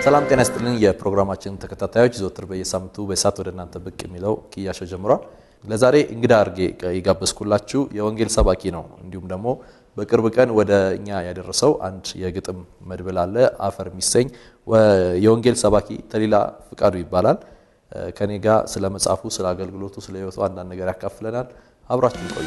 ሰላም ጤና ይስጥልን። የፕሮግራማችን ተከታታዮች ዘወትር በየሳምንቱ በሰዓት ወደ እናንተ ብቅ የሚለው ክያሾው ጀምሯል። ለዛሬ እንግዳ አድርጌ የጋበዝኩላችሁ የወንጌል ሰባኪ ነው። እንዲሁም ደግሞ በቅርብ ቀን ወደ እኛ ያደረሰው አንድ የግጥም መድብል አለ አፈር የሚሰኝ የወንጌል ሰባኪ ተሊላ ፍቃዱ ይባላል። ከኔ ጋር ስለ መጽሐፉ፣ ስለ አገልግሎቱ፣ ስለ ሕይወቱ አንዳንድ ነገር ያካፍለናል። አብራችን ቆዩ።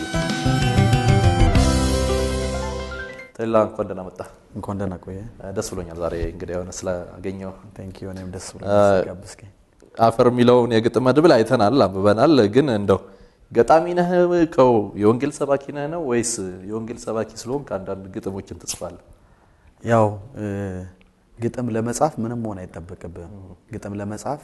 ተሊላ እንኳን ደህና መጣ። እንኳን ደህና ቆየ። ደስ ብሎኛል ዛሬ እንግዲህ የሆነ ስላገኘው። ቴንክ ዩ እኔም ደስ ብሎኛል ጋብዝከኝ። አፈር የሚለውን የግጥም መድብል አይተናል፣ አንብበናል። ግን እንደው ገጣሚ ነህ ከው የወንጌል ሰባኪ ነህ ነው ወይስ የወንጌል ሰባኪ ስለሆን ከአንዳንድ ግጥሞችን ትጽፋለህ? ያው ግጥም ለመጻፍ ምንም መሆን አይጠበቅብህም። ግጥም ለመጻፍ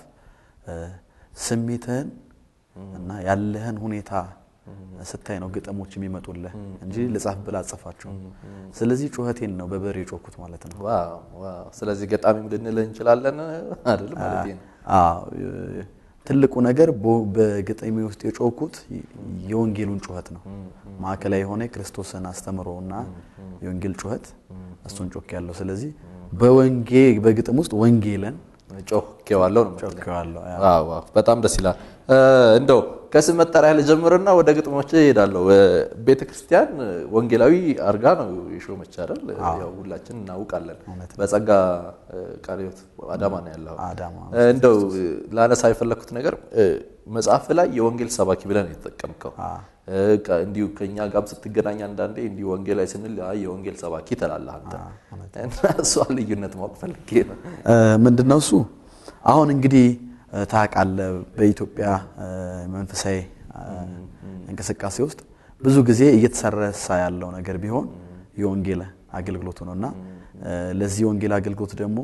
ስሜትህን እና ያለህን ሁኔታ ስታይ ነው ግጥሞች የሚመጡልህ እንጂ ልጻፍ ብላ አጽፋቸውም። ስለዚህ ጩኸቴን ነው በበሬ የጮኩት ማለት ነው። ዋው ዋው! ስለዚህ ገጣሚም ልንልህ እንችላለን አይደል? ማለት ነው። አዎ ትልቁ ነገር በግጥሜ ውስጥ የጮኩት የወንጌሉን ጩኸት ነው። ማዕከላዊ የሆነ የክርስቶስን አስተምሮ እና የወንጌል ጩኸት እሱን ጮክ ያለው። ስለዚህ በወንጌ በግጥም ውስጥ ወንጌልን ጮኬዋለሁ ነው የምትለኝ? ጮኬዋለሁ። ዋው ዋው! በጣም ደስ ይላል። እንደው ከስም መጠሪያ ልጀምርና ወደ ግጥሞች እሄዳለሁ። ቤተ ክርስቲያን ወንጌላዊ አርጋ ነው የሾመች አይደል? ያው ሁላችን እናውቃለን። በጸጋ ቃለ ሕይወት አዳማ ነው ያለው። አዳማ እንደው ላነሳ የፈለግኩት ነገር መጽሐፍ ላይ የወንጌል ሰባኪ ብለን የተጠቀምከው እንዲሁ ከኛ ጋር ስትገናኝ አንዳንዴ እንዲሁ ወንጌላዊ ስንል አይ የወንጌል ሰባኪ ትላለህ አንተ እና እሷ ልዩነት ማወቅ ፈልጌ ነው። ምንድን ነው እሱ? አሁን እንግዲህ ታውቃለህ በኢትዮጵያ መንፈሳዊ እንቅስቃሴ ውስጥ ብዙ ጊዜ እየተሰረሳ ያለው ነገር ቢሆን የወንጌል አገልግሎቱ ነው እና ለዚህ የወንጌል አገልግሎት ደግሞ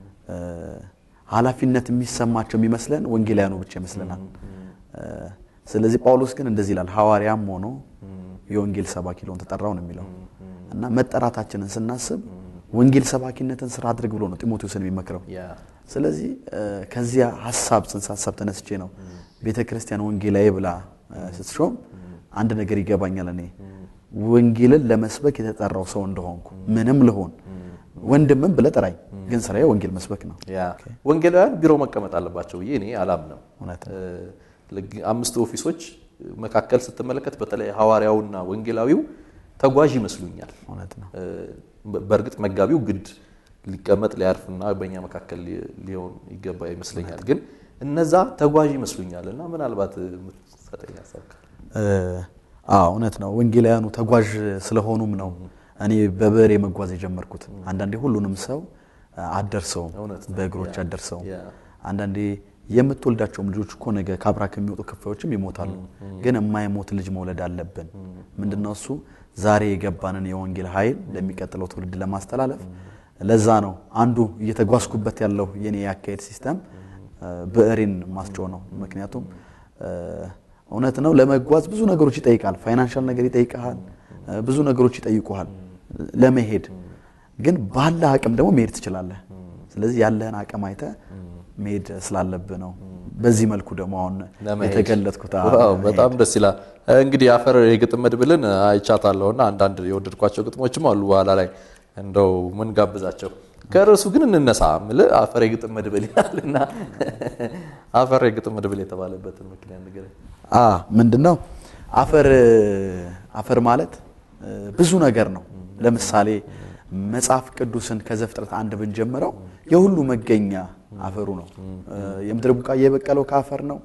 ኃላፊነት የሚሰማቸው የሚመስለን ወንጌላውያኑ ብቻ ይመስለናል። ስለዚህ ጳውሎስ ግን እንደዚህ ይላል፣ ሐዋርያም ሆኖ የወንጌል ሰባኪ ልሆን ተጠራው ነው የሚለው እና መጠራታችንን ስናስብ ወንጌል ሰባኪነትን ስራ አድርግ ብሎ ነው ጢሞቴዎስን የሚመክረው። ስለዚህ ከዚያ ሀሳብ ጽንሰ ሀሳብ ተነስቼ ነው ቤተ ክርስቲያን ወንጌላዊ ብላ ስትሾም አንድ ነገር ይገባኛል። እኔ ወንጌልን ለመስበክ የተጠራው ሰው እንደሆንኩ ምንም ልሆን ወንድምም ብለህ ጥራኝ፣ ግን ስራዬ ወንጌል መስበክ ነው። ወንጌላውያን ቢሮ መቀመጥ አለባቸው ብዬ እኔ አላምንም። እውነት አምስቱ ኦፊሶች መካከል ስትመለከት በተለይ ሐዋርያውና ወንጌላዊው ተጓዥ ይመስሉኛል። እውነት ነው። በእርግጥ መጋቢው ግድ ሊቀመጥ ሊያርፍና በእኛ መካከል ሊሆን ይገባ ይመስለኛል። ግን እነዛ ተጓዥ ይመስሉኛል እና ምናልባት የምትሰጠኝ ሀሳብ ካለ? አዎ እውነት ነው። ወንጌላውያኑ ተጓዥ ስለሆኑም ነው እኔ በበሬ መጓዝ የጀመርኩት። አንዳንዴ ሁሉንም ሰው አደርሰውም፣ በእግሮች አደርሰውም። አንዳንዴ የምትወልዳቸውም ልጆች እኮ ነገ ከአብራ ከሚወጡ ክፋዮችም ይሞታሉ። ግን የማይሞት ልጅ መውለድ አለብን። ምንድነው እሱ? ዛሬ የገባንን የወንጌል ኃይል ለሚቀጥለው ትውልድ ለማስተላለፍ ለዛ ነው አንዱ እየተጓዝኩበት ያለው የኔ የአካሄድ ሲስተም ብዕሬን ማስጮህ ነው። ምክንያቱም እውነት ነው ለመጓዝ ብዙ ነገሮች ይጠይቃል። ፋይናንሻል ነገር ይጠይቃል፣ ብዙ ነገሮች ይጠይቁሃል ለመሄድ። ግን ባለ አቅም ደግሞ መሄድ ትችላለህ። ስለዚህ ያለህን አቅም አይተህ መሄድ ስላለብህ ነው። በዚህ መልኩ ደግሞ አሁን የተገለጥኩት ዋው በጣም ደስ ይላል። እንግዲህ አፈር የግጥም መድብልን አይቻታለሁና አንዳንድ የወደድኳቸው ግጥሞችም አሉ። በኋላ ላይ እንደው ምን ጋብዛቸው ከርዕሱ ግን እንነሳ ምልህ አፈር የግጥም መድብል ይላልና አፈር የግጥም መድብል የተባለበትን ምክንያት ንገረኝ። ምንድን ነው አፈር አፈር ማለት ብዙ ነገር ነው። ለምሳሌ መጽሐፍ ቅዱስን ከዘፍጥረት አንድ ብንጀምረው የሁሉ መገኛ አፈሩ ነው። የምድር ቡቃያ የበቀለው ከአፈር ነው።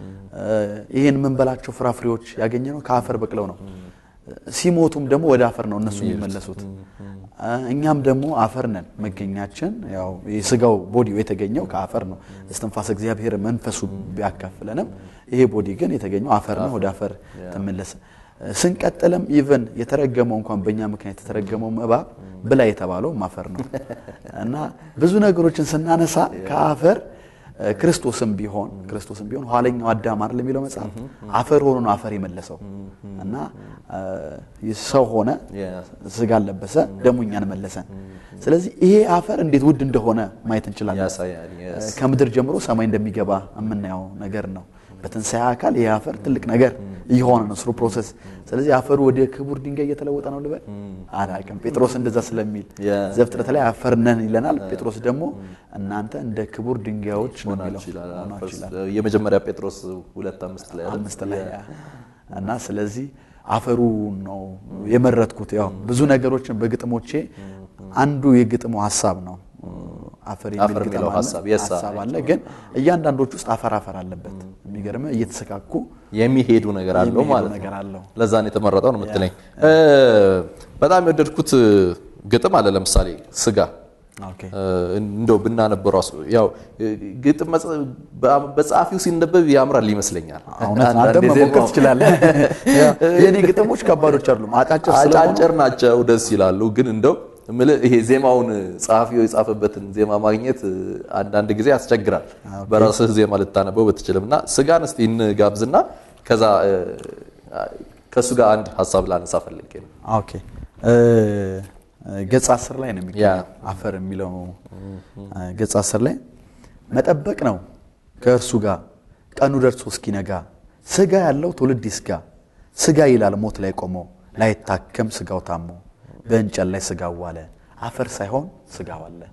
ይህን የምንበላቸው ፍራፍሬዎች ያገኘ ነው ከአፈር በቅለው ነው። ሲሞቱም ደግሞ ወደ አፈር ነው እነሱ የሚመለሱት። እኛም ደግሞ አፈር ነን። መገኛችን ያው የስጋው ቦዲው የተገኘው ከአፈር ነው። እስትንፋሰ እግዚአብሔር መንፈሱ ቢያካፍለንም ይሄ ቦዲ ግን የተገኘው አፈር ነው። ወደ አፈር ተመለሰ። ስንቀጥልም ኢቨን የተረገመው እንኳን በእኛ ምክንያት የተረገመው እባብ ብላ የተባለው አፈር ነው እና ብዙ ነገሮችን ስናነሳ ከአፈር ክርስቶስም ቢሆን ክርስቶስም ቢሆን ኋለኛው አዳም አይደል የሚለው መጽሐፍ አፈር ሆኖ ነው አፈር የመለሰው እና ሰው ሆነ ስጋ ለበሰ ደግሞ እኛን መለሰን። ስለዚህ ይሄ አፈር እንዴት ውድ እንደሆነ ማየት እንችላለን። ከምድር ጀምሮ ሰማይ እንደሚገባ የምናየው ነገር ነው። በትንሣኤ አካል ይህ አፈር ትልቅ ነገር እየሆነ ነው ስሩ ፕሮሰስ። ስለዚህ አፈሩ ወደ ክቡር ድንጋይ እየተለወጠ ነው ልበል አላውቅም። ጴጥሮስ እንደዛ ስለሚል ያ። ዘፍጥረት ላይ አፈር ነን ይለናል። ጴጥሮስ ደግሞ እናንተ እንደ ክቡር ድንጋዮች ነው የሚለው ሆናችሁ ይላል። ሆናችሁ ይላል የመጀመሪያ ጴጥሮስ ሁለት አምስት ላይ አይደል? አምስት ላይ እና ስለዚህ አፈሩ ነው የመረጥኩት። ያው ብዙ ነገሮችን በግጥሞቼ አንዱ የግጥሙ ሀሳብ ነው አፈር የሚል አፈር ግጥም የሚለው አለ፣ ሀሳብ yes, ሀሳብ አለ። ግን እያንዳንዶች ውስጥ አፈር አፈር አለበት። የሚገርም እየተሰካኩ የሚሄዱ ነገር አለው የሚሄዱ ማለት ነገር ነው። አለው። ለዛ ነው የተመረጠው ነው የምትለኝ። በጣም የወደድኩት ግጥም አለ ለምሳሌ ስጋ ኦኬ እንደው ብናነበው ራሱ ያው ግጥም መጽ- በ- በጸሐፊው ሲነበብ ያምራል ይመስለኛል። እውነት አንተ አንዳንዴ መሞከር ዜማው- ትችላለህ። የእኔ ግጥሞች ከባዶች አይደሉም፣ አጫጭር ስለሆኑ አጫጭር ናቸው፣ ደስ ይላሉ። ግን እንደው እምልህ ይሄ ዜማውን ጸሐፊው የጻፈበትን ዜማ ማግኘት አንዳንድ ጊዜ ያስቸግራል። በራስህ ዜማ ልታነበው ብትችልም እና ስጋን እስቲ እንጋብዝና ከዛ እ፣ ከእሱ ጋር አንድ ሀሳብ ላነሳ ፈልጌ ነው። ኦኬ እ፣ ገጽ አስር ላይ ነው ያ። የሚገኘው አፈር የሚለው እ፣ ገጽ አስር ላይ መጠበቅ ነው ከእርሱ ጋር ቀኑ ደርሶ እስኪነጋ ስጋ ያለው ትውልድ ይስጋ ስጋ ይላል ሞት ላይ ቆሞ ላይታከም ስጋው ታሞ በእንጨት ላይ ስጋው ዋለ አፈር ሳይሆን ስጋው አለ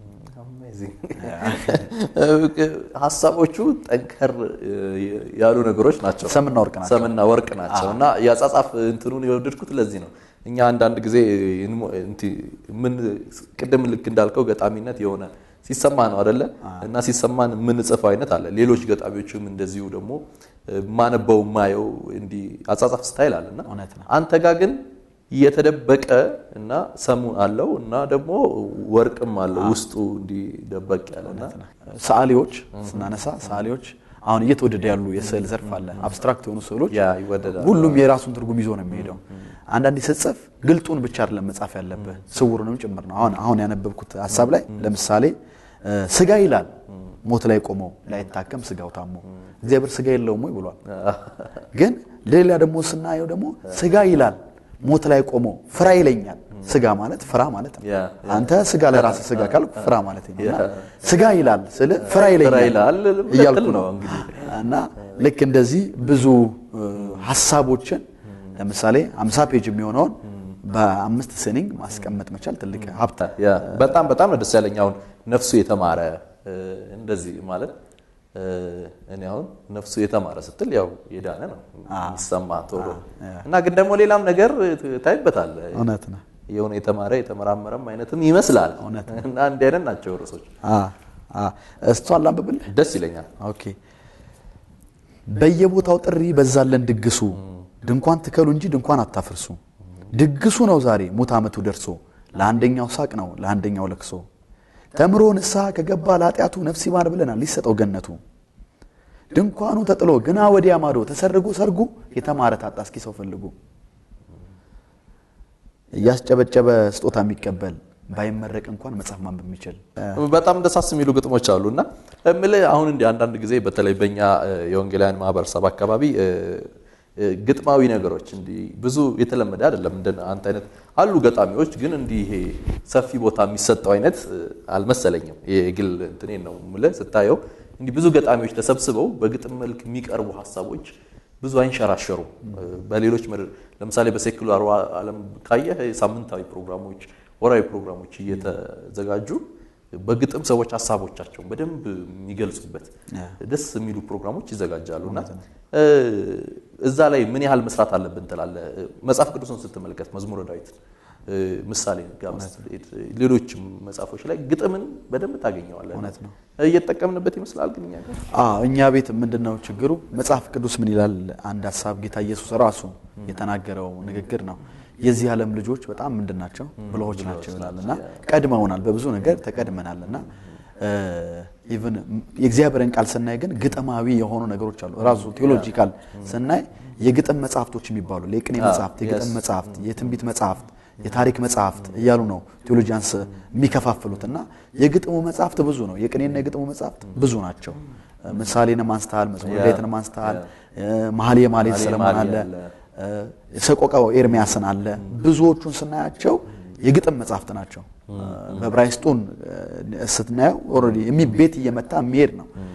ሀሳቦቹ ጠንከር እ, ያሉ ነገሮች ናቸው። ሰምና ወርቅ ናቸው። ሰምና ወርቅ ናቸው እና የአጻጻፍ እንትኑን የወደድኩት ለዚህ ነው። እኛ አንዳንድ ጊዜ እንሞ- እንቲ- ምን ቅድም ልክ እንዳልከው ገጣሚነት የሆነ ሲሰማ ነው አደለ? እና ሲሰማን የምንጽፈው አይነት አለ። ሌሎች ገጣሚዎችም እንደዚሁ ደግሞ እ, ማነበው ማየው እንዲህ አጻጻፍ ስታይል አለ እና እውነት ነው። አንተ ጋር ግን የተደበቀ እና ሰሙ አለው እና ደግሞ ወርቅም አለው ውስጡ እንዲህ ደበቅ ያለና ሰዓሊዎች ስናነሳ ሰዓሊዎች አሁን እየተወደደ ያሉ የስዕል ዘርፍ አለ አብስትራክት የሆኑ ስዕሎች ያ ይወደዳል። ሁሉም የራሱን ትርጉም ይዞ ነው የሚሄደው። አንዳንዴ ስትጽፍ ግልጡን ብቻ አይደለም መጻፍ ያለብህ ስውሩንም ጭምር ነው። አሁን አሁን ያነበብኩት ሀሳብ ላይ ለምሳሌ እ፣ ስጋ ይላል ሞት ላይ ቆመው ላይታከም ስጋው ታሞ እግዚአብሔር ስጋ የለውም ወይ ብሏል። ግን ሌላ ደግሞ ስናየው ደግሞ ስጋ ይላል ሞት ላይ ቆሞ ፍራ ይለኛል። ስጋ ማለት ፍራ ማለት ነው። ያ፣ አንተ ስጋ ለራስህ ስጋ ካልኩ ፍራ ማለት ነው። እና ያ። ስጋ ይላል ስለ ፍራ ይለኛል ፍራ ይላል እያልኩ ልትል ነው ነው እንግዲህ። እና ልክ እንደዚህ ብዙ እ፣ ሀሳቦችን ለምሳሌ 50 ፔጅ የሚሆነውን በአምስት ስኒንግ ማስቀመጥ መቻል ትልቅ ሀብት ያ በጣም በጣም ነው ደስ ያለኝ። አሁን ነፍሱ የተማረ እ፣ እንደዚህ ማለት እ፣ እኔ አሁን ነፍሱ የተማረ ስትል ያው የዳነ ነው የሚሰማ ቶሎ እና ግን ደግሞ ሌላም ነገር ታይበታል። እውነት ነው። የሆነ የተማረ የተመራመረም አይነትም ይመስላል እና እንዲህ አይነት ናቸው ርዕሶች። እሷን ላንብብልህ። ደስ ይለኛል። ኦኬ በየቦታው ጥሪ በዛለን ድግሱ ድንኳን ትከሉ እንጂ ድንኳን አታፍርሱ። ድግሱ ነው ዛሬ ሙት ዓመቱ ደርሶ ለአንደኛው ሳቅ ነው ለአንደኛው ለቅሶ። ተምሮ ንስሐ ከገባ ለኃጢአቱ ነፍስ ይማር ብለናል ሊሰጠው ገነቱ። ድንኳኑ ተጥሎ ግና ወዲያ ማዶ ተሰርጎ ሰርጉ የተማረ ታጣ እስኪ ሰው ፈልጉ። እያስጨበጨበ ስጦታ የሚቀበል ባይመረቅ እንኳን መጽሐፍ ማንበብ የሚችል በጣም ደሳስ የሚሉ ግጥሞች አሉ እና እምልህ አሁን እንዲህ አንዳንድ ጊዜ በተለይ በእኛ እ፣ የወንጌላውያን ማህበረሰብ አካባቢ እ፣ እ፣ ግጥማዊ ነገሮች እንዲህ ብዙ የተለመደ አይደለም። እንደ አንተ አይነት አሉ ገጣሚዎች፣ ግን እንዲህ ይሄ ሰፊ ቦታ የሚሰጠው አይነት እ፣ አልመሰለኝም። የግል እንትኔ ነው የምልህ ስታየው እንዲህ ብዙ ገጣሚዎች ተሰብስበው በግጥም መልክ የሚቀርቡ ሀሳቦች ብዙ አይንሸራሸሩ። በሌሎች ምድር ለምሳሌ በሴኩላሩ ዓለም ካየህ ሳምንታዊ ፕሮግራሞች፣ ወራዊ ፕሮግራሞች እየተዘጋጁ በግጥም ሰዎች ሀሳቦቻቸውን በደንብ የሚገልጹበት ደስ የሚሉ ፕሮግራሞች ይዘጋጃሉ እና እ፣ እዛ ላይ ምን ያህል መስራት አለብን ትላለህ? መጽሐፍ ቅዱስን ስትመለከት መዝሙረ ዳዊት እ፣ ምሳሌ ጋር ስትሄድ ሌሎችም መጽሐፎች ላይ ግጥምን በደንብ ታገኘዋለህ። እውነት ነው። እየተጠቀምንበት ይመስላል ግን እኛ ጋር አዎ እኛ ቤት ምንድን ነው ችግሩ? መጽሐፍ ቅዱስ ምን ይላል? አንድ ሀሳብ ጌታ ኢየሱስ ራሱ የተናገረው ንግግር ነው። የዚህ ዓለም ልጆች በጣም ምንድን ናቸው? ብልሆች ናቸው ይላል እና ቀድመውናል፣ በብዙ ነገር ተቀድመናል እና ኢቭን የእግዚአብሔርን ቃል ስናይ ግን ግጥማዊ የሆኑ ነገሮች አሉ። ራሱ ቴዎሎጂካል ስናይ የግጥም መጽሐፍቶች የሚባሉ የቅኔ መጽሐፍት፣ የግጥም መጽሐፍት፣ የትንቢት መጽሐፍት፣ የታሪክ መጽሐፍት እያሉ ነው ቴዎሎጂያንስ የሚከፋፍሉት እና የግጥሙ መጽሐፍት ብዙ ነው። የቅኔና የግጥሙ መጽሐፍት ብዙ ናቸው። ምሳሌንም አንስተሃል፣ መዝሙረ ዳዊትንም አንስተሃል፣ መኃልየ መኃልይ ሰለሞን አለ፣ ሰቆቃወ ኤርሚያስን አለ። ብዙዎቹን ስናያቸው የግጥም መጽሐፍት ናቸው። በዕብራይስጡን ስትናየው ኦልሬዲ ቤት እየመታ የሚሄድ ነው።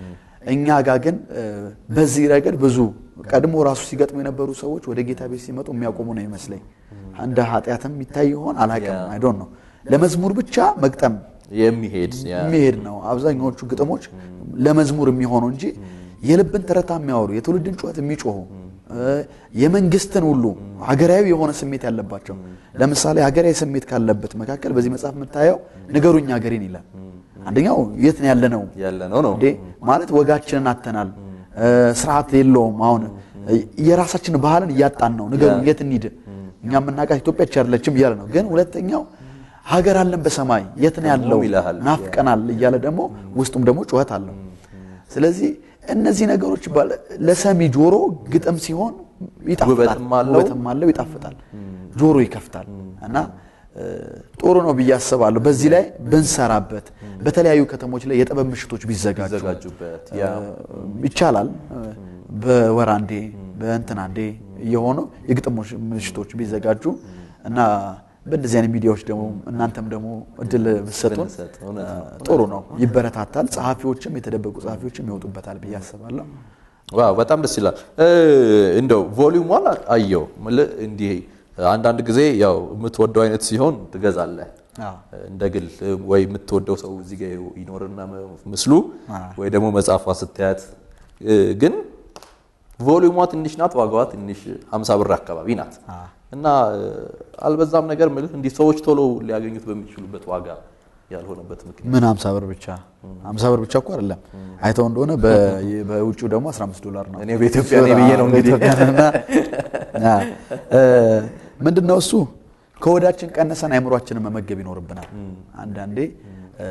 እኛ ጋር ግን እ፣ በዚህ ረገድ ብዙ ቀድሞ ራሱ ሲገጥሙ የነበሩ ሰዎች ወደ ጌታ ቤት ሲመጡ የሚያቆሙ ነው ይመስለኝ። እንደ ኃጢአትም ይታይ ይሆን አላውቅም። ያ። አይ ዶንት ኖ ለመዝሙር ብቻ መግጠም የሚሄድ ያ፣ የሚሄድ ነው። አብዛኛዎቹ ግጥሞች ለመዝሙር የሚሆኑ እንጂ የልብን ትረታ የሚያወሩ የትውልድን ጩኸት የሚጮሁ እ፣ የመንግስትን ሁሉ ሀገራዊ የሆነ ስሜት ያለባቸው ለምሳሌ ሀገራዊ ስሜት ካለበት መካከል በዚህ መጽሐፍ የምታየው ንገሩኝ ሀገሬን ይላል። አንደኛው የት ነው ያለነው ያለ ነው ነው እንዴ ማለት ወጋችንን አተናል። እ፣ ስርዓት የለውም። አሁን እ፣ የራሳችን ባህልን እያጣን ነው። ንገሩኝ የት እንሂድ? እኛ የምናውቃት ኢትዮጵያ ብቻ አይደለችም እያለ ነው። ግን ሁለተኛው ሀገር አለን በሰማይ የት ነው ያለው? ይልሃል። ናፍቀናል እያለ ደግሞ ውስጡም ደግሞ ጩኸት አለው። ስለዚህ እነዚህ ነገሮች ባለ- ለሰሚ ጆሮ ግጥም ሲሆን ይጣፍጣል፣ ውበትም አለው። ውበትም አለው፣ ይጣፍጣል፣ ጆሮ ይከፍታል እና እ፣ ጥሩ ነው ብዬ አስባለሁ። በዚህ ላይ ብንሰራበት በተለያዩ ከተሞች ላይ የጥበብ ምሽቶች ቢዘጋጁ ዘጋጁበት ያ ይቻላል። በወር አንዴ በእንትን አንዴ እየሆኑ የግጥም ምሽቶች ቢዘጋጁ እና በእንደዚህ አይነት ሚዲያዎች ደግሞ እናንተም ደግሞ እድል ብትሰጡን ብንሰጥ እውነት ነው። ጥሩ ነው፣ ይበረታታል። ጸሐፊዎችም የተደበቁ ጸሐፊዎችም ይወጡበታል ብዬ አስባለሁ። ዋው በጣም ደስ ይላል። እ፣ እንደው ቮሊዩም ዋን አየው ምልህ እንዲህ አንዳንድ ጊዜ ያው የምትወደው አይነት ሲሆን ትገዛለህ አዎ። እንደ ግል ወይ የምትወደው ሰው እዚህ ጋር ይኖርና ምስሉ አዎ። ወይ ደግሞ መጽሐፏ ስታያት እ፣ ግን ቮሊዩሟ ትንሽ ናት፣ ዋጋዋ ትንሽ 50 ብር አካባቢ ናት እና እ፣ አልበዛም ነገር ምልህ እንዲህ ሰዎች ቶሎ ሊያገኙት በሚችሉበት ዋጋ ያልሆነበት ምክንያት ምን 50 ብር ብቻ 50 ብር ብቻ እኮ አይደለም። አይተው እንደሆነ በ- በውጭው ደግሞ 15 ዶላር ነው። እኔ በኢትዮጵያ ነኝ ብዬ ነው እንግዲህ ምንድን ነው እሱ ከወዳችን ቀነሰን አይምሯችንን መመገብ ይኖርብናል። አንዳንዴ እ፣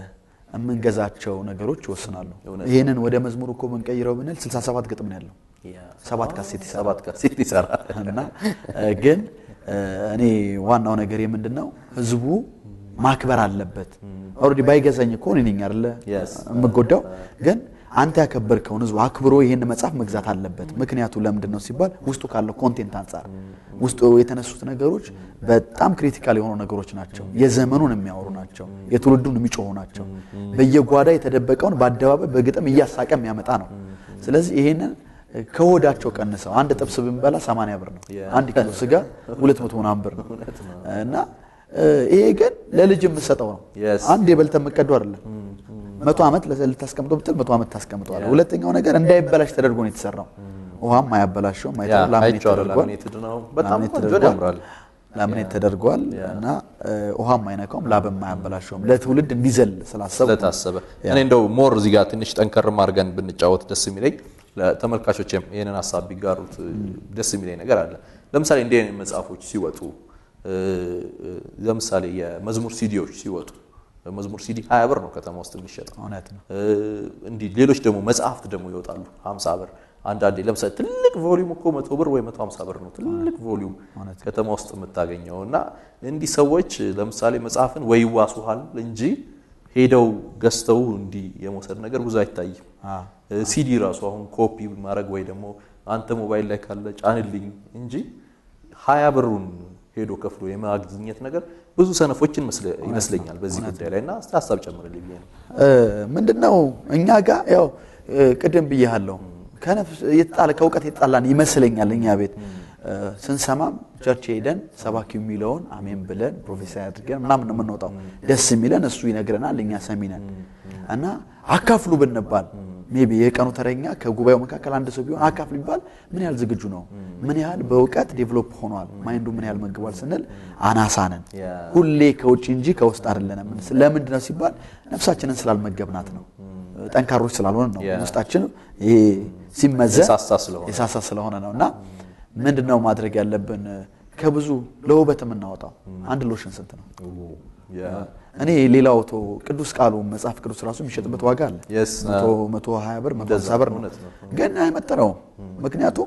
የምንገዛቸው ነገሮች ይወስናሉ። ይህንን ወደ መዝሙር እኮ ብንቀይረው ብንል 67 ግጥም ነው ያለው ሰባት ካሴት ይሰራል። ሰባት ካሴት ይሰራል። እና እ፣ ግን እ፣ እኔ ዋናው ነገር ምንድን ነው ህዝቡ ማክበር አለበት። ኦልሬዲ ባይገዛኝ እኮ እኔ ነኝ አይደለ Yes. የምጎዳው። ግን አንተ ያከበርከውን ህዝቡ አክብሮ ይህን መጽሐፍ መግዛት አለበት። ምክንያቱ ለምንድን ነው ሲባል ውስጡ ካለው ኮንቴንት አንጻር ውስጡ የተነሱት ነገሮች በጣም ክሪቲካል የሆኑ ነገሮች ናቸው። የዘመኑን የሚያወሩ ናቸው። የትውልዱን የሚጮሁ ናቸው። በየጓዳ የተደበቀውን በአደባባይ በግጥም እያሳቀ የሚያመጣ ነው። ስለዚህ ይሄንን ከሆዳቸው ቀንሰው አንድ ጥብስ ብንበላ 80 ብር ነው። አንድ ኪሎ ስጋ 200 ምናምን ብር ነው እና እ፣ ይሄ ግን ለልጅ የምሰጠው ነው። Yes. አንድ የበልተ መቀዱ አይደለም። መቶ ዓመት ልታስቀምጠው ብትል መቶ ዓመት ታስቀምጠዋል። ሁለተኛው ነገር እንዳይበላሽ ተደርጎ ነው የተሰራው። ውሃም አያበላሸውም። ያ አይተኸው ላሚኔት አይቼዋለሁ። ተደርጓል። ላሚኔትድ ነው። በጣም ላሚኔት ቆንጆ ተደርጓል። ያምራል። ላሚኔት ተደርጓል እና እ፣ ውሃም አይነካውም፣ ላብም አያበላሸውም። ለትውልድ እንዲዘል ስላሰብ ስለታሰበ እኔ እንደው ሞር እዚህ ጋር ትንሽ ጠንከርም አድርገን ብንጫወት ደስ የሚለኝ ለተመልካቾችም ይህንን ሀሳብ ቢጋሩት ደስ የሚለኝ ነገር አለ። ለምሳሌ እንዲህ አይነት መጽሐፎች ሲወጡ እ፣ እ፣ ለምሳሌ የመዝሙር ሲዲዎች ሲወጡ መዝሙር ሲዲ 20 ብር ነው ከተማ ውስጥ የሚሸጠው። እውነት ነው። እ፣ እንዲህ ሌሎች ደግሞ መጽሐፍት ደግሞ ይወጣሉ 50 ብር። አንዳንዴ ለምሳሌ ትልቅ ቮሊዩም እኮ 100 ብር ወይ 150 ብር ነው ትልቅ ቮሊዩም ከተማ ውስጥ የምታገኘው እና እንዲህ ሰዎች ለምሳሌ መጽሐፍን ወይ ይዋሱሃል እንጂ ሄደው ገዝተው እንዲህ የመውሰድ ነገር ብዙ አይታይም። እ፣ ሲዲ ራሱ አሁን ኮፒ ማድረግ ወይ ደግሞ አንተ ሞባይል ላይ ካለ ጫንልኝ እንጂ ሀያ ብሩን ሄዶ ከፍሎ የማግኘት ነገር ብዙ ሰነፎችን መስለ- ይመስለኛል በዚህ ጉዳይ ላይ እና እስቲ ሀሳብ ጨምርልኝ ብዬ ነው። ምንድን ነው እኛ ጋር ያው እ፣ ቅድም ብያለሁ ከነፍስ የተጣለ ከእውቀት የተጣላን ይመስለኛል። እኛ ቤት እ፣ ስንሰማም ቸርች ሄደን ሰባኪው የሚለውን አሜን ብለን ፕሮፌሰር አድርገን ምናምን ነው የምንወጣው። ደስ የሚለን እሱ ይነግረናል፣ እኛ ሰሚ ነን እና አካፍሉ ብንባል ሜይ ቢ የቀኑ ተረኛ ከጉባኤው መካከል አንድ ሰው ቢሆን አካፍሉ ቢባል ምን ያህል ዝግጁ ነው? ምን ያህል በእውቀት ዴቨሎፕ ሆኗል? ማይንዱ ምን ያህል መግቧል ስንል አናሳ ነን። ያ። ሁሌ ከውጭ እንጂ ከውስጥ አይደለንም። ለምንድን ነው ሲባል ነፍሳችንን ስላልመገብናት ነው። ጠንካሮች ስላልሆነ ነው። ያ። ውስጣችን ይሄ ሲመዘን የሳሳ ስለሆነ የሳሳ ስለሆነ ነው። እና ምንድን ነው ማድረግ ያለብን? ከብዙ ለውበት የምናወጣው አንድ ሎሽን ስንት ነው? ያ። እኔ ሌላው ቶ ቅዱስ ቃሉ መጽሐፍ ቅዱስ ራሱ የሚሸጥበት ዋጋ አለ። Yes. መቶ መቶ ሀያ ብር መቶ እንደዛ ሀምሳ ብር ነው። እውነት ነው። ግን አይመጥነውም። ምክንያቱም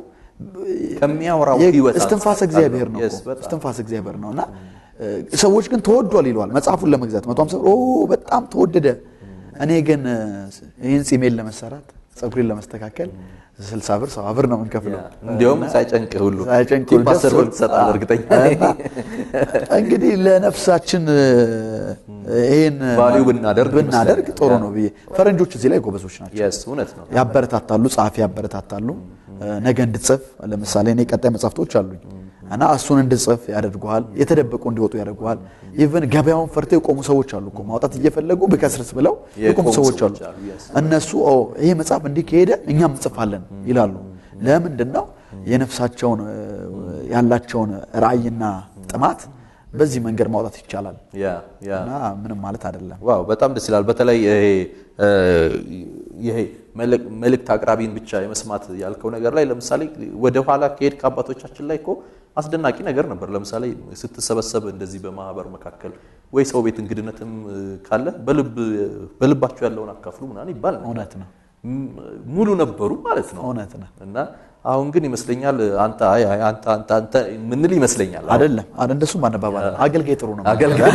ከሚያወራው የ- ህይወት እስትንፋስ አንጻር እግዚአብሔር ነው Yes, እኮ። በጣም። እስትንፋስ እግዚአብሔር ነው እና እ፣ ሰዎች ግን ተወዷል ይለዋል መጽሐፉን ለመግዛት መቶ ሀምሳ ብር ኦ በጣም ተወደደ። እኔ ግን እ፣ ይህን ጺሜን ለመሰራት ፀጉሬን ለመስተካከል ስልሳ ብር ሰባ ብር ነው የምንከፍለው። እንዲያውም ሳይጨንቅህ ሁሉ ሳይጨንቅ ቲፕ ሁሉ አስር ብር ደስ- ትሰጣለህ እርግጠኛ ነኝ። እንግዲህ ለነፍሳችን ይሄን ቫልዩ ብናደርግ ብናደርግ ይመስለኛል። ጥሩ ያ። ነው ብዬ ፈረንጆች እዚህ ላይ ጎበዞች ናቸው። የስ እውነት ነው። ያበረታታሉ፣ ጸሐፊ ያበረታታሉ። ነገ እንድትጽፍ ለምሳሌ እኔ ቀጣይ መጽሐፍቶች አሉኝ እና እሱን እንድጽፍ ያደርጉሃል፣ የተደበቁ እንዲወጡ ያደርጉሃል። ኢቨን ገበያውን ፈርተው የቆሙ ሰዎች አሉ እኮ ማውጣት እየፈለጉ ብከስርስ ብለው የቆሙ የቆሙ ሰዎች አሉ። ሰዎች አሉ፣ yes። እነሱ ኦ ይሄ መጽሐፍ እንዲህ ከሄደ እኛም እንጽፋለን ይላሉ። ለምንድን ነው የነፍሳቸውን እ፣ ያላቸውን ራዕይና ጥማት በዚህ መንገድ ማውጣት ይቻላል ያ ያ እና ምንም ማለት አይደለም። ዋው በጣም ደስ ይላል። በተለይ ይሄ እ፣ ይሄ መልእክ- መልእክት አቅራቢን ብቻ የመስማት ያልከው ነገር ላይ ለምሳሌ ወደ ኋላ ከሄድ ከአባቶቻችን ላይ እኮ አስደናቂ ነገር ነበር። ለምሳሌ ስትሰበሰብ እንደዚህ በማህበር መካከል ወይ ሰው ቤት እንግድነትም እ፣ ካለ በልብ በልባቸው ያለውን አካፍሉ ምናምን ይባል ነበር። እውነት ነው፣ ም- ሙሉ ነበሩ ማለት ነው። እውነት ነው። እና አሁን ግን ይመስለኛል አንተ አይ አይ አንተ አንተ አንተ ምንል ይመስለኛል አሁን። አይደለም አደ እንደሱም አነባባል አገልጋይ ጥሩ ነው። አገልጋይ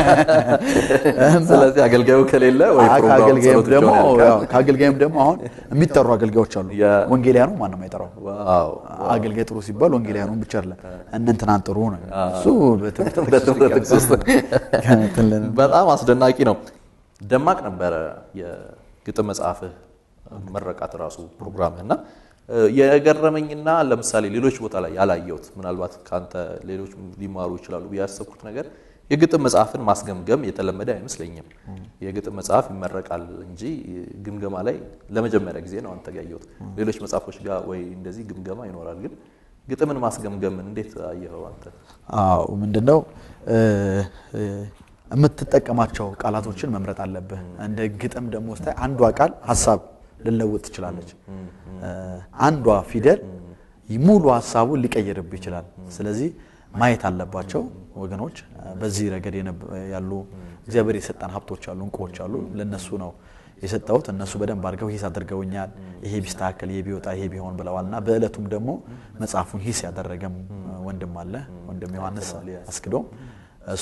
ስለዚህ አገልጋዩ ከሌለ ወይ ፕሮግራሙ ከአገልጋይም ጸሎት ደግሞ ብቻውን ያልቃል። ያው ከአገልጋይም ደግሞ አሁን የሚጠሩ አገልጋዮች አሉ። ያ- ወንጌሊያኑ ማንም አይጠራው። ዋው አገልጋይ ጥሩ ሲባል ወንጌሊያኑን ብቻ አይደለም እነ እንትናን ጥሩ ነው። እሱ በትምህርት በትምህርት ጥቅስ ውስጥ እንትን ልን- በጣም አስደናቂ ነው። ደማቅ ነበረ የግጥም መጽሐፍህ መረቃት ራሱ ፕሮግራምህ እና እ፣ የገረመኝና ለምሳሌ ሌሎች ቦታ ላይ ያላየሁት ምናልባት ከአንተ ሌሎች ሊማሩ ይችላሉ ብዬ ያሰብኩት ነገር የግጥም መጽሐፍን ማስገምገም የተለመደ አይመስለኝም። የግጥም መጽሐፍ ይመረቃል እንጂ ግምገማ ላይ ለመጀመሪያ ጊዜ ነው አንተ ጋር ያየሁት። ሌሎች መጽሐፎች ጋር ወይ እንደዚህ ግምገማ ይኖራል፣ ግን ግጥምን ማስገምገምን እንዴት አየኸው አንተ? አዎ ምንድነው እ፣ እ፣ የምትጠቀማቸው ቃላቶችን መምረጥ አለብህ። እንደ ግጥም ደግሞ ስታይ አንዷ ቃል ሀሳብ ልለውጥ ትችላለች። እ፣ አንዷ ፊደል ሙሉ ሀሳቡን ሊቀይርብህ ይችላል። ስለዚህ ማየት አለባቸው ወገኖች። በዚህ ረገድ የነብ- ያሉ እግዚአብሔር የሰጠን ሀብቶች አሉ፣ እንቁዎች አሉ። ለነሱ ነው የሰጠሁት። እነሱ በደንብ አድርገው ሂስ አድርገውኛል። ይሄ ቢስተካከል፣ ይሄ ቢወጣ፣ ይሄ ቢሆን ብለዋል እና በዕለቱም ደግሞ መጽሐፉን ሂስ ያደረገም ወንድም አለ ወንድም ዮሐንስ አስክዶም እሱ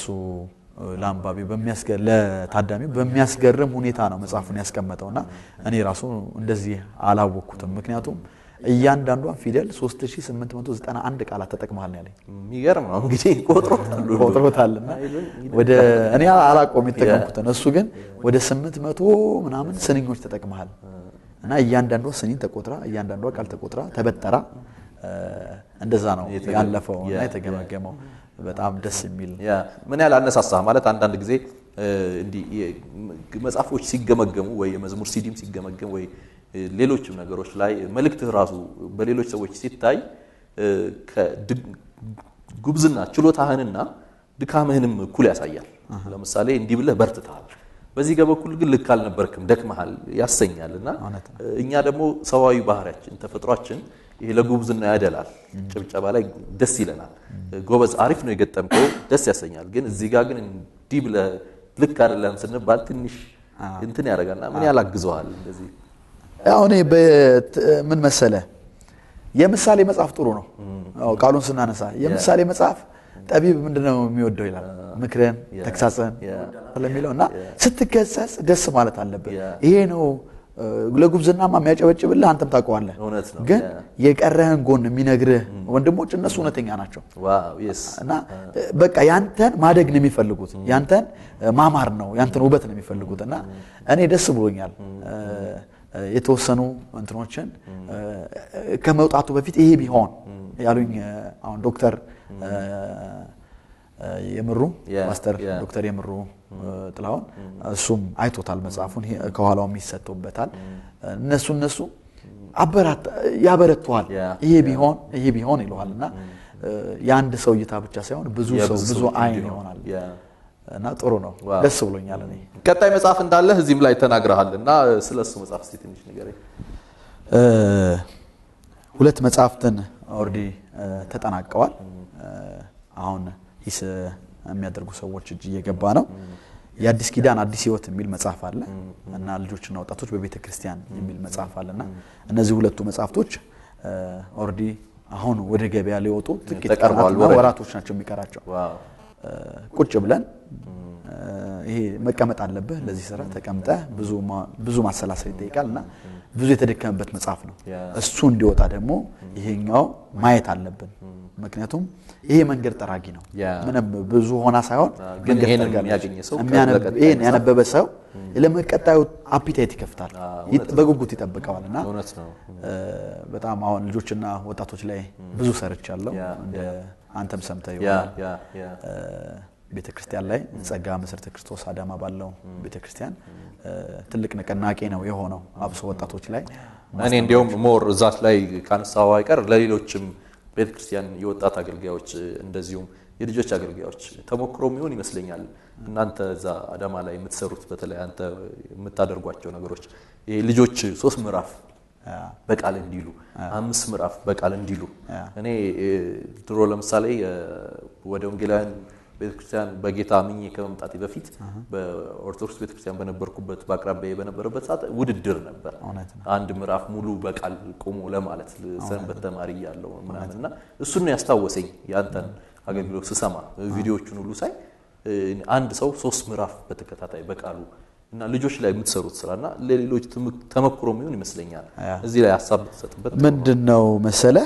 ለአንባቢ በሚያስገ- ለታዳሚው በሚያስገርም ሁኔታ ነው መጽሐፉን ያስቀመጠው እና እኔ ራሱ እንደዚህ አላወቅኩትም። ምክንያቱም እያንዳንዷን ፊደል 3891 ቃላት ተጠቅመሃል ነው ያለኝ። የሚገርም ነው እንግዲህ ቆጥሮታል ሁሉ። ቆጥሮታልና ወደ እኔ አላቆም የተጠቀምኩትን እሱ ግን ወደ 800 ምናምን ስንኞች ተጠቅመሃል እና እያንዳንዷ ስኒን ተቆጥራ እያንዳንዷ ቃል ተቆጥራ ተበጠራ እ፣ እንደዛ ነው የተገ- ያለፈው እና ያ- የተገመገመው በጣም ደስ የሚል ያ ምን ያህል አነሳሳህ ማለት አንዳንድ ጊዜ እ፣ እንዲህ የ- መጽሐፎች ሲገመገሙ ወይ የመዝሙር ሲዲም ሲገመገም ወይ እ፣ ሌሎችም ነገሮች ላይ መልእክትህ ራሱ በሌሎች ሰዎች ሲታይ እ፣ ከድ- ጉብዝና ችሎታህንና ድካምህንም እኩል ያሳያል። ለምሳሌ እንዲህ ብለህ በርትተሃል፣ በዚህ ጋር በኩል ግን ልክ አልነበርክም፣ ደክመሃል ያሰኛል እና እኛ ደግሞ ሰዋዊ ባህሪያችን ተፈጥሯችን ይሄ ለጉብዝና ያደላል። ጭብጨባ ላይ ደስ ይለናል። ጎበዝ አሪፍ ነው የገጠምከው ደስ ያሰኛል። ግን እዚህ ጋር ግን እንዲህ ብለህ ልክ አይደለም ስንባል ትንሽ እንትን ያደርጋልና ምን ያላግዘዋል እንደዚህ ያው እኔ በት- ምን መሰለ የምሳሌ መጽሐፍ ጥሩ ነው። አዎ ቃሉን ስናነሳ የምሳሌ መጽሐፍ ጠቢብ ምንድነው የሚወደው ይላል ምክርን፣ ተግሳጽን ስለሚለው እና ስትገሰጽ ደስ ማለት አለብህ። ያ። ይሄ ነው እ፣ ለጉብዝናማ የሚያጨበጭብልህ አንተም ታውቀዋለህ። እውነት ነው። ግን ያ። የቀረህን ጎን የሚነግርህ ወንድሞች እነሱ እውነተኛ ናቸው። ዋው የስ እና በቃ ያንተን ማደግ ነው የሚፈልጉት፣ ያንተን ማማር ነው፣ ያንተን ውበት ነው የሚፈልጉት። እና እኔ ደስ ብሎኛል እ፣ የተወሰኑ እንትኖችን እ፣ ከመውጣቱ በፊት ይሄ ቢሆን ያሉኝ እ፣ አሁን ዶክተር እ፣ እ፣ የምሩ Yeah, ማስተር yeah. ዶክተር የምሩ እ፣ ጥላሁን እሱም አይቶታል መጽሐፉን ይሄ ከኋላውም ይሰጡበታል። እነሱ እነሱ አበራት ያበረተዋል። Yeah, ይሄ ቢሆን ይሄ ቢሆን ይለዋል እና እ፣ የአንድ ሰው እይታ ብቻ ሳይሆን ብዙ ሰው የብዙ ብዙ ሰዎች አይን እንዲሆን። ይሆናል ያ። እና ጥሩ ነው። ዋው። ደስ ብሎኛል እኔ ቀጣይ መጽሐፍ እንዳለህ እዚህም ላይ ተናግረሃል እና ስለ እሱ መጽሐፍ እስኪ ትንሽ ንገረኝ። እ፣ ሁለት መጽሐፍትን ኦልሬዲ ተጠናቀዋል። እ፣ አሁን ሂስ የሚያደርጉ ሰዎች እጅ እየገባ ነው። የአዲስ ኪዳን አዲስ ሕይወት የሚል መጽሐፍ አለ እና ልጆችና ወጣቶች በቤተ ክርስቲያን የሚል መጽሐፍ አለ እና እነዚህ ሁለቱ መጽሐፍቶች ኦልሬዲ አሁን ወደ ገበያ ሊወጡ ጥቂት ተቀርበዋል ቀናትና ወረድ። ወራቶች ናቸው የሚቀራቸው። ዋው እ፣ ቁጭ ብለን እ፣ ይሄ መቀመጥ አለብህ ለዚህ ስራ ተቀምጠህ ብዙ ማ- ብዙ ማሰላሰል ይጠይቃል እና ብዙ የተደከመበት መጽሐፍ ነው። ያ። እሱ እንዲወጣ ደግሞ ይሄኛው ማየት አለብን። ምክንያቱም ይሄ መንገድ ጠራጊ ነው። ያ። ምንም ብዙ ሆና ሳይሆን ግን መንገድ ይሄንን ጠርጋለች። የሚያገኝ ሰው የሚያነብ- ለቀጣይ ይሄን መጽሐፍ- ያነበበ ሰው ለመቀጣዩ አፒታይት ይከፍታል፣ አዎ፣ ይጥ- በጉጉት ይጠብቀዋል እና እውነት ነው። እ፣ በጣም አሁን ልጆችና ወጣቶች ላይ ብዙ ሰርቻለሁ። ያ፣ እንደ አንተም ሰምተህ ያ ይሆናል ያ ያ ቤተ ክርስቲያን ላይ ጸጋ መሰረተ ክርስቶስ አዳማ ባለው ቤተ ክርስቲያን እ፣ ትልቅ ንቅናቄ ነው የሆነው አብሶ ወጣቶች ላይ እኔ እንዲያውም ሞር እዛች ላይ ካነሳው አይቀር ለሌሎችም ቤተክርስቲያን የወጣት አገልጋዮች እንደዚሁም የልጆች አገልጋዮች ተሞክሮ የሚሆን ይመስለኛል። እናንተ እዛ አዳማ ላይ የምትሰሩት በተለይ አንተ የምታደርጓቸው ነገሮች ይሄ ልጆች ሶስት ምዕራፍ በቃል እንዲሉ አምስት ምዕራፍ በቃል እንዲሉ እኔ እ፣ ድሮ ለምሳሌ እ፣ ወደ ወንጌላውያን ቤተክርስቲያን በጌታ አምኜ ከመምጣቴ በፊት በኦርቶዶክስ ቤተክርስቲያን በነበርኩበት በአቅራቢያ በነበረበት ሰዓት ውድድር ነበር። እውነት ነው። አንድ ምዕራፍ ሙሉ በቃል ቆሞ ለማለት ሰንበት ተማሪ እያለሁ ምናምን እና እሱን ነው ያስታወሰኝ ያንተን አገልግሎት ስሰማ ቪዲዮዎቹን ሁሉ ሳይ እ፣ አንድ ሰው ሶስት ምዕራፍ በተከታታይ በቃሉ እና ልጆች ላይ የምትሰሩት ስራ እና ለሌሎች ትም- ተመክሮ የሚሆን ይመስለኛል። እዚህ ላይ ሀሳብ ብትሰጥበት ምንድን ነው መሰለ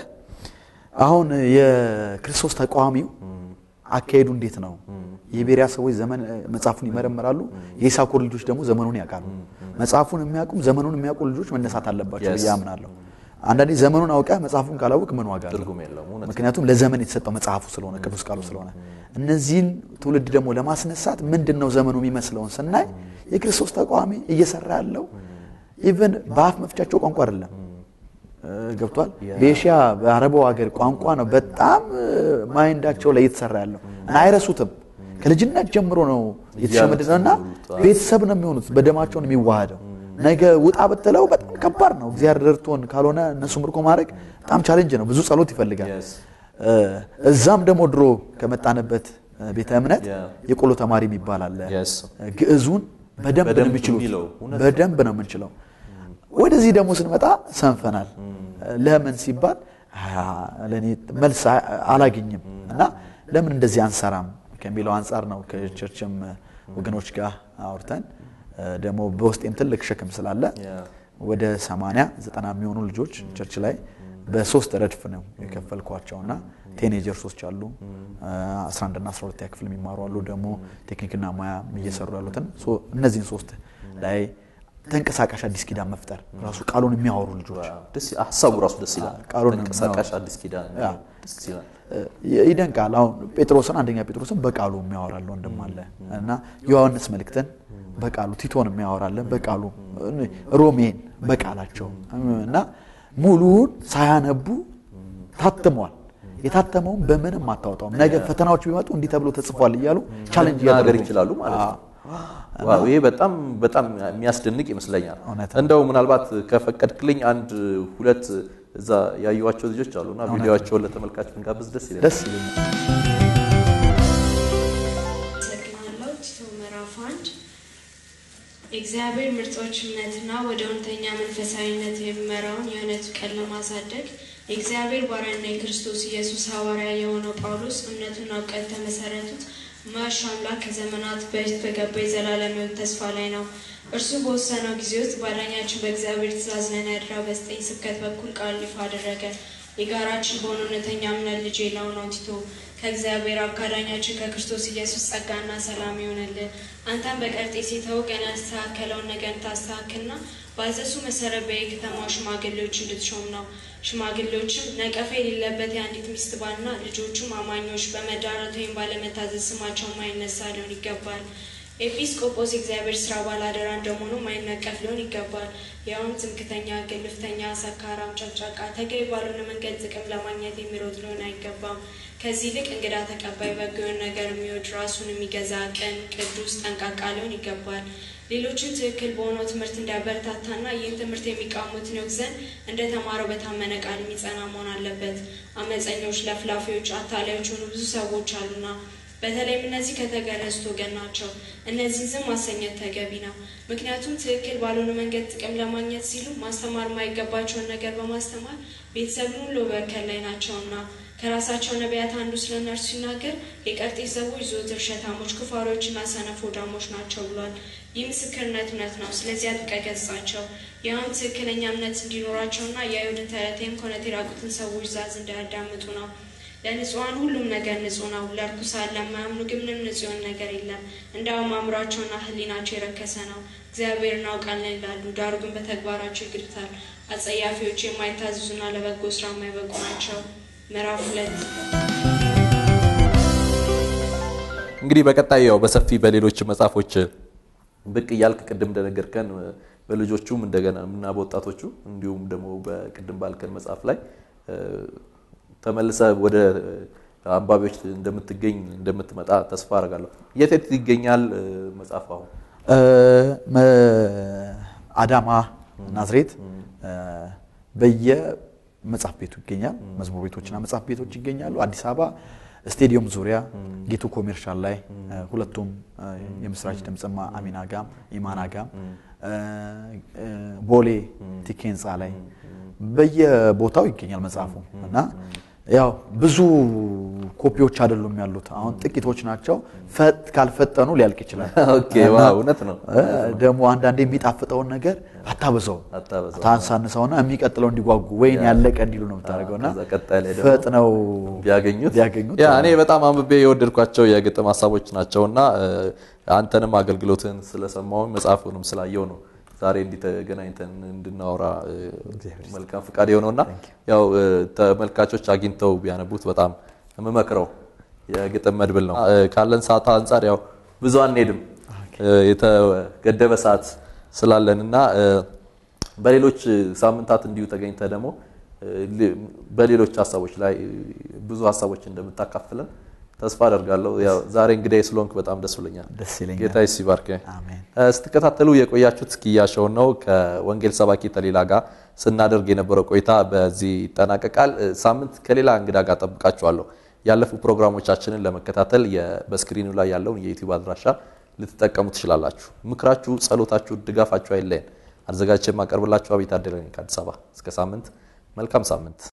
አሁን የክርስቶስ ተቃዋሚው አካሄዱ እንዴት ነው? የቤሪያ ሰዎች ዘመን መጽሐፉን ይመረምራሉ። የኢሳኮር ልጆች ደግሞ ዘመኑን ያውቃሉ። መጽሐፉን የሚያውቁም ዘመኑን የሚያውቁ ልጆች መነሳት አለባቸው ብዬ አምናለሁ። አንዳንዴ ዘመኑን አውቀህ መጽሐፉን ካላወቅ ምን ዋጋ አለው? ትርጉም የለውም። እውነት ምክንያቱም ለዘመን የተሰጠው መጽሐፉ ስለሆነ ቅዱስ ቃሉ ስለሆነ እነዚህን ትውልድ ደግሞ ለማስነሳት ምንድን ነው ዘመኑ የሚመስለውን ስናይ የክርስቶስ ተቃዋሚ እየሰራ ያለው ኢቨን በአፍ መፍቻቸው ቋንቋ አይደለም እ፣ ገብቷል። በኤሽያ በአረቡ ሀገር ቋንቋ ነው በጣም እ፣ ማይንዳቸው ላይ እየተሰራ ያለው እና አይረሱትም። ከልጅነት ጀምሮ ነው የተሸመደደው እና ቤተሰብ ነው የሚሆኑት። በደማቸው ነው የሚዋሃደው። ነገ ውጣ ብትለው በጣም ከባድ ነው። እግዚአብሔር ረድቶን ካልሆነ እነሱ ምርኮ ማድረግ በጣም ቻሌንጅ ነው። ብዙ ጸሎት ይፈልጋል። Yes. እ፣ እዛም ደግሞ ድሮ ከመጣንበት እ፣ ቤተ እምነት Yeah. የቆሎ ተማሪ የሚባል አለ። Yes. ግዕዙን በደንብ ነው በደንብ የሚችሉት። የሚለው እውነት ነው። በደንብ ነው የምንችለው። ወደዚህ ደግሞ ስንመጣ ሰንፈናል። ለምን ሲባል አ፣ ለእኔ መልስ አ- አላገኝም እና ለምን እንደዚህ አንሰራም ከሚለው አንጻር ነው ከቸርችም ወገኖች ጋር አውርተን እ፣ ደግሞ በውስጤም ትልቅ ሸክም ስላለ Yeah. ወደ 80 90 የሚሆኑ ልጆች ቸርች ላይ በሶስት ረድፍ ነው የከፈልኳቸው እና ቴኔጀርሶች አሉ 11 እና 12 ክፍል የሚማሩ አሉ ደግሞ ቴክኒክና ሙያ እየሰሩ ያሉትን ሶ እነዚህን ሶስት ላይ ተንቀሳቃሽ አዲስ ኪዳን መፍጠር ራሱ ቃሉን የሚያወሩ ልጆች ደስ ሀሳቡ ራሱ ደስ ይላል። ቃሉን ተንቀሳቃሽ አዲስ ኪዳን ያ። ደስ ይላል። እ፣ ይደንቃል። አሁን ጴጥሮስን አንደኛ ጴጥሮስን በቃሉ የሚያወራል ወንድም አለ እና ዮሐንስ መልእክትን በቃሉ ቲቶን የሚያወራለን በቃሉ እ፣ ሮሜን በቃላቸው እና ሙሉውን ሳያነቡ ታትሟል። የታተመውን በምንም አታወጣውም። ነገ ፈተናዎች ቢመጡ እንዲህ ተብሎ ተጽፏል እያሉ ቻሌንጅ መናገር እያደረጉ ይችላሉ ማለት ነው። ዋው ይሄ በጣም በጣም የሚያስደንቅ ይመስለኛል። እውነት እንደው ምናልባት ከፈቀድክልኝ አንድ ሁለት እዛ ያዩዋቸው ልጆች አሉና ቪዲዮቸውን ለተመልካች ብንጋብዝ ደስ ይላል። ደስ ይለኛል። አመሰግናለሁ። ቲቶ ምዕራፍ አንድ የእግዚአብሔር ምርጦች እምነትና ወደ እውነተኛ መንፈሳዊነት የሚመራውን የእውነቱ ቀን ለማሳደግ የእግዚአብሔር ባሪያና የክርስቶስ ኢየሱስ ሐዋርያ የሆነው ጳውሎስ እምነቱና እውቀት የተመሰረቱት ማሽ አምላክ ከዘመናት በፊት በገባ የዘላለም ሕይወት ተስፋ ላይ ነው። እርሱ በወሰነው ጊዜ ውስጥ ባዳኛችን በእግዚአብሔር ትእዛዝ ለናድራ በዘጠኝ ስብከት በኩል ቃል ይፋ አደረገ። የጋራችን በሆነ እውነተኛ እምነት ልጅ የለው ነው ቲቶ ከእግዚአብሔር አብ ካዳኛችን ከክርስቶስ ኢየሱስ ጸጋና ሰላም ይሆንልን። አንተም በቀርጤስ የተወገነ ያስተካከለውን ነገር ታስተካክልና ባዘሱ መሰረት በየከተማው ሽማግሌዎች እንድትሾም ነው። ሽማግሌዎችም ነቀፋ የሌለበት የአንዲት ሚስት ባልና ልጆቹም አማኞች በመዳራት ወይም ባለመታዘዝ ስማቸው ማይነሳ ሊሆን ይገባል። ኤጲስቆጶስ የእግዚአብሔር ስራ ባላደራ እንደመሆኑ ማይነቀፍ ሊሆን ይገባል። ያውም ትምክተኛ፣ ግልፍተኛ፣ ሰካራም፣ ጨቅጫቃ፣ ተገቢ ባልሆነ መንገድ ጥቅም ለማግኘት የሚሮጥ ሊሆን አይገባም። ከዚህ ይልቅ እንግዳ ተቀባይ፣ በጎ የሆነ ነገር የሚወድ ራሱን የሚገዛ ቅን፣ ቅዱስ፣ ጠንቃቃ ሊሆን ይገባል። ሌሎችን ትክክል በሆነው ትምህርት እንዲያበረታታና ይህን ትምህርት የሚቃሙትን ይወቅ ዘንድ እንደ ተማረው በታመነ ቃል የሚጸና መሆን አለበት። አመፀኞች፣ ለፍላፊዎች፣ አታላዮች የሆኑ ብዙ ሰዎች አሉና በተለይም እነዚህ ከተገረዙት ወገን ናቸው። እነዚህን ዝም ማሰኘት ተገቢ ነው። ምክንያቱም ትክክል ባልሆነ መንገድ ጥቅም ለማግኘት ሲሉ ማስተማር የማይገባቸውን ነገር በማስተማር ቤተሰብን ሁሉ በእርከን ላይ ናቸውና ከራሳቸው ነቢያት አንዱ ስለ እነርሱ ሲናገር የቀርጤስ ሰዎች ዘወትር ሸታሞች፣ ክፋሪዎችና ሰነፍ ሆዳሞች ናቸው ብሏል። ይህ ምስክርነት እውነት ነው። ስለዚህ አጥብቀህ ገሥጻቸው። ያውም ትክክለኛ እምነት እንዲኖራቸውና የአይሁድን ተረቴም ከእውነት የራቁትን ሰዎች ዛዝ እንዳያዳምጡ ነው። ለንጹሐን ሁሉም ነገር ንጹሕ ነው። ለርኩሳን ለማያምኑ ግን ምንም ንጹሕ የሆነ ነገር የለም። እንዲያውም አእምሯቸውና ሕሊናቸው የረከሰ ነው። እግዚአብሔር እናውቃለን ይላሉ፣ ዳሩ ግን በተግባራቸው ይግዱታል። አጸያፊዎች፣ የማይታዘዙና ለበጎ ስራ የማይበቁ ናቸው። ምዕራፍ ሁለት እንግዲህ በቀጣይ ያው በሰፊ በሌሎች መጽሐፎች ብቅ እያልክ ቅድም እንደነገርከን በልጆቹም እንደገና እና በወጣቶቹ እንዲሁም ደግሞ በቅድም ባልከን መጽሐፍ ላይ ተመልሰ ወደ አንባቢዎች እንደምትገኝ እንደምትመጣ ተስፋ አደርጋለሁ። የት የት ይገኛል መጽሐፍ አሁን? አዳማ፣ ናዝሬት በየመጽሐፍ ቤቱ ይገኛል። መዝሙር ቤቶችና መጽሐፍ ቤቶች ይገኛሉ። አዲስ አበባ ስቴዲየም ዙሪያ ጌቱ ኮሜርሻል ላይ ሁለቱም የምስራች ድምፅማ አሚና ጋም ኢማና ጋም ቦሌ ቲኬ ህንፃ ላይ በየቦታው ይገኛል መጽሐፉ እና ያው ብዙ ኮፒዎች አይደሉም ያሉት፣ አሁን ጥቂቶች ናቸው። ካልፈጠኑ ሊያልቅ ይችላል። ኦኬ፣ ዋው፣ እውነት ነው። ደግሞ አንዳንዴ የሚጣፍጠውን ነገር አታበዛው፣ ታንሳንሰውና የሚቀጥለው እንዲጓጉ ወይን ያለቀ እንዲሉ ነው የምታደርገውና ከዛ ቀጣይ ላይ ደግሞ ፈጥነው ቢያገኙት ቢያገኙት ያ እኔ በጣም አንብቤ የወደድኳቸው የግጥም ሀሳቦች ናቸውና አንተንም አገልግሎትን ስለሰማው መጽሐፉንም ስላየው ነው ዛሬ እንዲህ ተገናኝተን እንድናወራ መልካም ፍቃድ የሆነውና ያው ተመልካቾች አግኝተው ቢያነቡት በጣም የምመክረው የግጥም መድብል ነው። ካለን ሰዓት አንጻር ያው ብዙ አንሄድም የተገደበ ሰዓት ስላለን እና በሌሎች ሳምንታት እንዲሁ ተገኝተ ደግሞ በሌሎች ሀሳቦች ላይ ብዙ ሀሳቦች እንደምታካፍለን ተስፋ አደርጋለሁ። ያው ዛሬ እንግዲህ ስለሆንክ በጣም ደስ ብሎኛል። ደስ ይለኛል። ጌታ ይባርክ። አሜን። ስትከታተሉ የቆያችሁት ኪያሾውን ነው። ከወንጌል ሰባኪ ተሌላ ጋር ስናደርግ የነበረው ቆይታ በዚህ ይጠናቀቃል። ሳምንት ከሌላ እንግዳ ጋር ጠብቃችኋለሁ። ያለፉ ፕሮግራሞቻችንን ለመከታተል በስክሪኑ ላይ ያለውን የዩቲዩብ አድራሻ ልትጠቀሙ ትችላላችሁ። ምክራችሁ፣ ጸሎታችሁ፣ ድጋፋችሁ አይለየን። አዘጋጅቼ የማቀርብላችሁ አቤት አደለኝ ከአዲስ አበባ። እስከ ሳምንት፣ መልካም ሳምንት